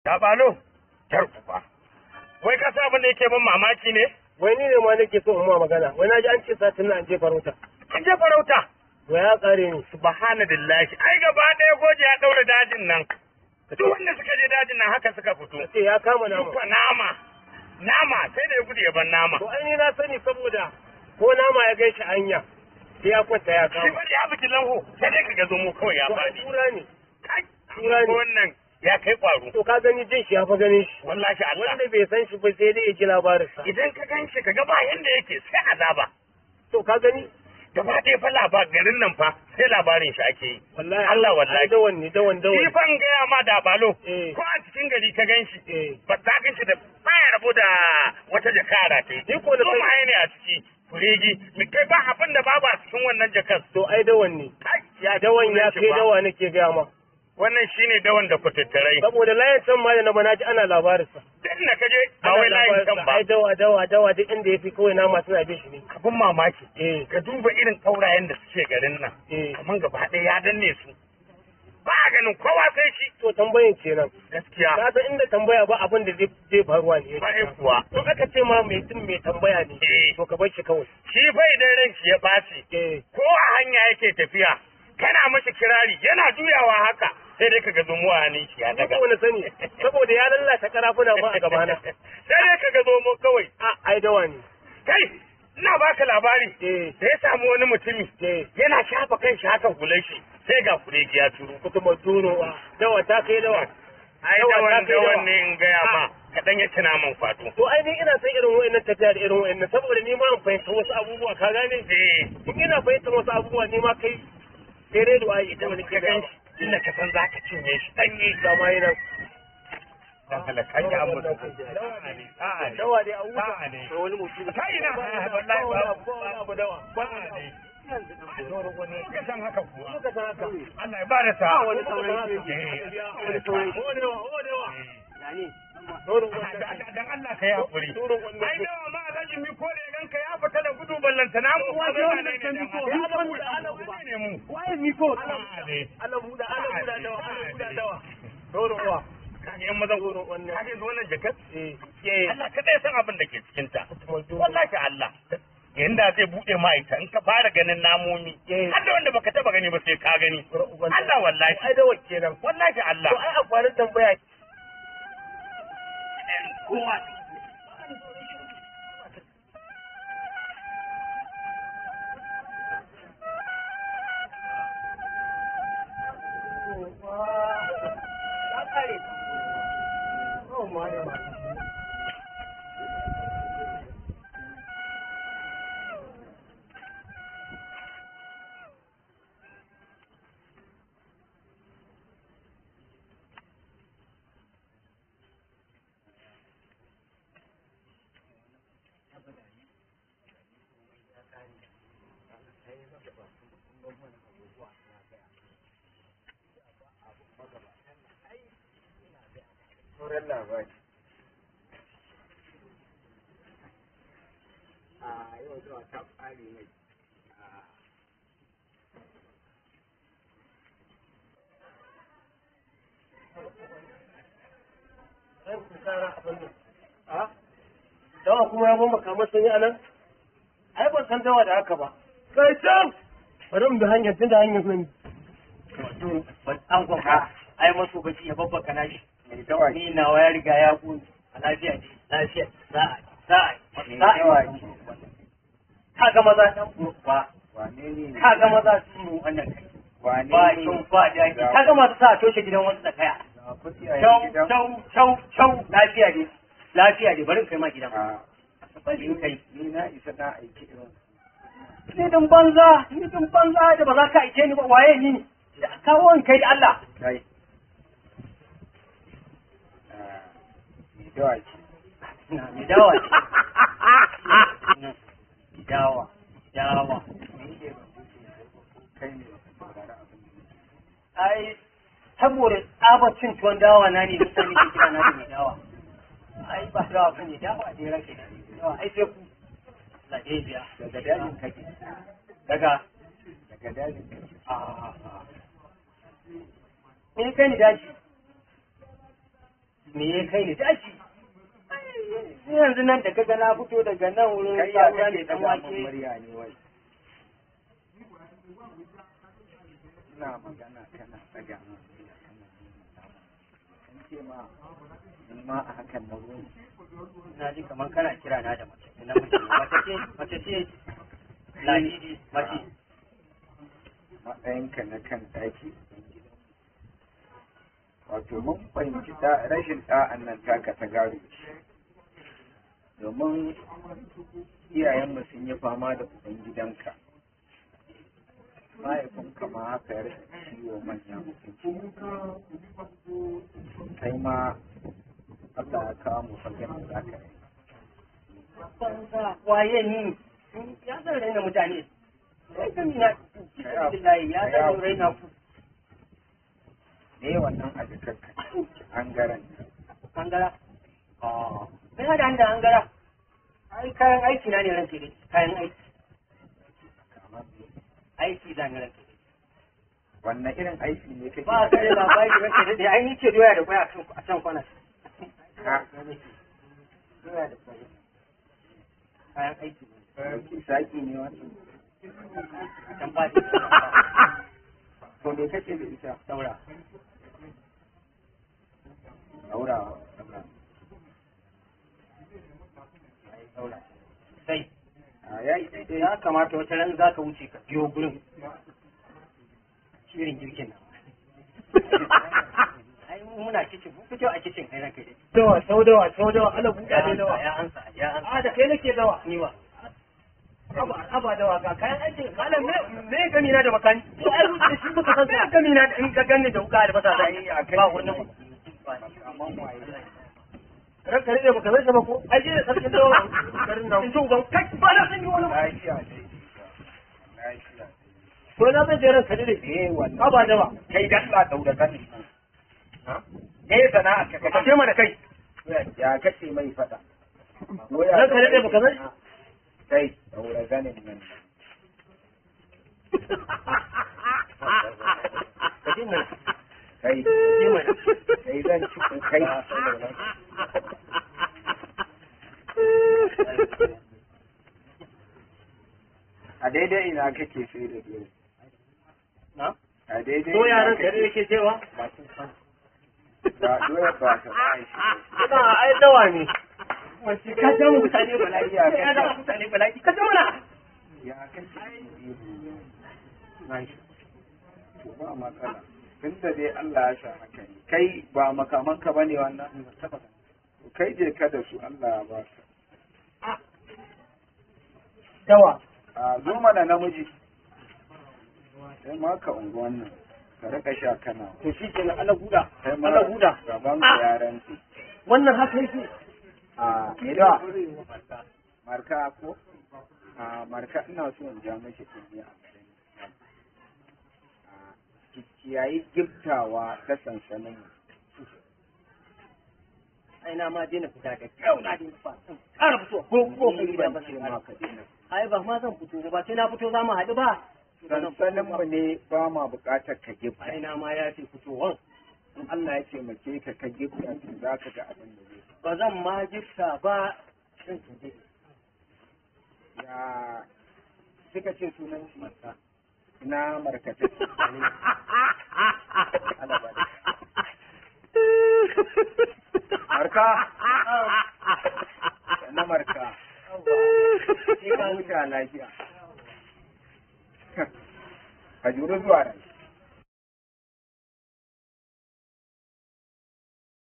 Ya balo, ba. Wai ka sa abin da yake ban mamaki ne? wai ni ne ma nake so in ma magana wai na ji an ce satin nan an je farauta An je farauta. to ya kare ni Subhanallahi. Ai gaba ɗaya goje ya ɗaura dajin nan. Duk wanda suka je dajin nan haka suka fito. ce ya kama nama Duka nama. Nama sai da ya gudu ya ban nama. to ai ni na sani saboda ko nama ya gaishe hanya sai ya kwanta ya Shi kama bari ya biki lanho sai dai ka ga zomo kawai ya to ai faɗi. tura ne Kai, tura ne. ko wannan ya kai ƙwaro. to ka gani jin shi ya fa ganin shi Wallahi Allah. wanda bai san shi ba sai dai ya ji labarin sa Idan ka gan shi ka ga ba yanda yake sai azaba. to ka gani Gaba ɗaya fa labar garin nan fa sai labarin shi ake yi. wallahi Allah ai wallahi. dawan ne dawan Shi dawan fan gaya ma da balo. Eh. Ko a cikin gari ka gan shi. eh Ba za gan shi da baya rabo da wata jakara ta yi. Ni ko na Zo san- ma ne a ciki. Kuregi. Mi kai ba abin da babu a cikin wannan jakar. to ai dawan ne Kai, ya dawan ya shi kai ba. dawa nake gaya ma Wannan shine dawan da kutattarai. saboda layin can ma da na bana ji ana labarin sa Dan na kaje ba Ana wai layin labarin kan sa, ba. ai dawa dawa dawa duk inda ya fi kawai nama suna bin shi ne Abin mamaki. eh Ka duba irin kaurayen da suke garin nan. eh Kaman gaba ɗaya ya danne su. Ba a ganin kowa sai shi. to tambayin kenan Gaskiya. ka san inda tambaya ba abin da zai zai faruwa ne Ba kuwa. in aka ce ma mai tun mai tambaya ne Eh. to ka bar shi kawai Shi fa idan ranki ya ɓaci. eh ko a hanya yake tafiya kana mashi kirari yana juyawa haka sai dai kaga zomo a hannun shi ya ni daga ko na sani saboda ya lallata karafuna ma a gabana sai dai kaga zomo kawai a ai dawa ne kai ina baka labari eh da ya samu wani mutumi eh yana shafa kan shi hakan kulan shi sai ga kuregi ya turo kuma turowa dawa ta kai dawa ai Dawa da ta wani kai da dawa. wani in gaya ma kaɗan ya tuna man kwato to ai ni ina son irin wa'annan tafiya da irin wa'annan saboda ni ma in fahimta wasu abubuwa ka gane eh in ina fahimta wasu abubuwa ni ma kai sai dai du'a ita wani ka gan shi inda ka san za ka cinye shi ɗanye ga ma yana dan halakan ya mutu a'a ne a'a ne dawa dai a wuta A'a ne. to wani mutum Kai na, wallahi ba- ba wani abu ba wani abu dawa a'a ne ka san haka kuwa Muka san haka. Allah ya bada sa. Ba wani sauran Eh, wani sauran o dawa o dawa yani Dorin wannan Dan Allah ka yi hakuri. Dorin wannan Ai dawa ma alhaji mi ko da ganka ya fita da gudu ballanta na mu. Wace wannan ta miko? Ya Miko Allah da Allah uba. ne mu. waye miko A'a ne. Allah buda Allah buda dawa Allah buda dawa dorin uwa Kaga yan mazan Dorin wannan Kaga yanzu wannan jakar. eh eh Allah kadai san abin da ke cikin ta. Wallahi Allah. Yanda zai bude ma ita in ka fara ganin namomi. Eh. Har da wanda baka taba gani ba sai ka gani. Allah wallahi. ai dawa kenan Wallahi Allah. to ai amfanin tambaya kowa sauran labari a yau zuwa ta ƙare mai an ku tsara abin nan a dawa kuma ya bomba kamar sun yi anan ai ban san dawa da haka ba kai can bari mu bi hanyar tun da hanyar sun an kwamfa ai maso baki ya babba kana shi mai dawa ni nawa ya riga ya ku a lafiya ne lafiya sa'a sa'a mai sa'a dawa ka ga maza dan ba wane ne ka ga maza sun mu wannan kai wane ba ne sun ba da ka ga masu sa toshe gidan wasu da kaya na kuti a chau gidan chau chau chau lafiya ne lafiya ne bari in kai ma gidan a bari in kai ni na isa na aiki irin ni din banza ni din banza da ba za ka aike ni ba waye ni da kawo in kai da Allah kai Ah, mai dawa ce na mi dawa ce mi dawa dawa ni ke kai ne saurari abin da nake ai saboda tsabacin tuwon dawa na ne duk sani ke kira na da mai dawa ai ba dawa ba ne dawa ne rake da dawa ai sai ku lade biya daga dajin kake daga daga dajin kake a a a in kai ni daji me ya kai ni tashi Ni yanzu nan da kaga na fito daga nan wurin kai ya sabuwa kake da dan daga mun wake murya ne wai ina magana kana daga mun murya kana nuna kan ce ma in ma a hakan na zo na ji kamar kana kira na da mace na mace mace ce mace ce ladidi mace matsayinka na kan ɗaki wato mun fahimci ta rashin ɗa'an nan taka ta gado ce domin iyayenmu sun yi fama da uban gidanka mahaifinka ma haka ya rasa ciwo manya mutunci kai ma Allah ya kawo mu fagen da za ka yi banza waye ni ya zan raina mutane sai ka mina billahi ya zan raina ku ne wannan a jikarka an garanta hangara ah sai hada da hangara ai kayan aiki na ne ranke dai kayan aiki kamar me aiki da ne ranke dai wannan irin aiki ne kake ba ka da labari ranke dai ai ni ce doya da kwaya a can kwana Ha. doya da kwaya kayan aiki ne Ɗauki saki ne wannan a can ba to me kake da ita saura aura ai saura sai a yayi daidai ya kamata wata ran za ka wuce ka biyo gurin shirin girkin nan ai mu muna kicin mu fito a kicin kai ranka dai dawa sau dawa sau dawa ana buɗa ya ne ansa dawa ya ansa ya ansa a da kai nake dawa ni wa aba aba dawa ga kayan aikin malam me me gami na da makani to ai wuce shi muka san sai gami na da in ka ganni da wuka da basa Ai, a kai ba ne. wannan Kaman waye. ranka ne baka san sa ba ko ai je sarkin dawa garin nan in ji uban kai ba na san yi wani lafiya dai lafiya to na zan je ranka ne eh wannan aba dawa kai dan ba daura kan eh sana'a ka ka ce mana kai ya kace mai fada ranka ne baka san kai daura ganin nan ka ji mana kai ji mana kai zan ci kai a daidai ina kake sai da doya na a daidai to ina yaran kake- ka ne yake cewa ba doya ba ta aishi kana ai dawa ne ka ja mu mutane bala'i Ya, ka ya ja. ja mutane bala'i ka ja mana ya kake to ba matsala tun da dai Allah ya sa haka ne kai ba makamanka ba ne wannan kai je ka da su Allah ya ba ka dawa a zo mana namiji sai ma ka unguwan nan ka rika sha kana to shi kenan Allah huda kai ma Allah huda gaban ka yaran su wannan haka yake a me da marka ko a marka ina so in ja miki kunni a garin a kiyayi giftawa ta sansanin mu ai na ma daina fita da kyau na daina fita ƙara fito ko ko Ni kai ba ban zan ce ƙara. ma ka dina ai ba ma zan fito ba sai na fito za mu haɗu ba sansanin mu ne ba ma buƙatar ka gifta ai na ma ya ce fitowan in Allah ya taimake ka ka gifta to za ka ga abin da zai ba zan ma gifta ba zan tuje ya suka ce sunan shi na markata marka na marka sai ka huta lafiya ka juri zuwa rai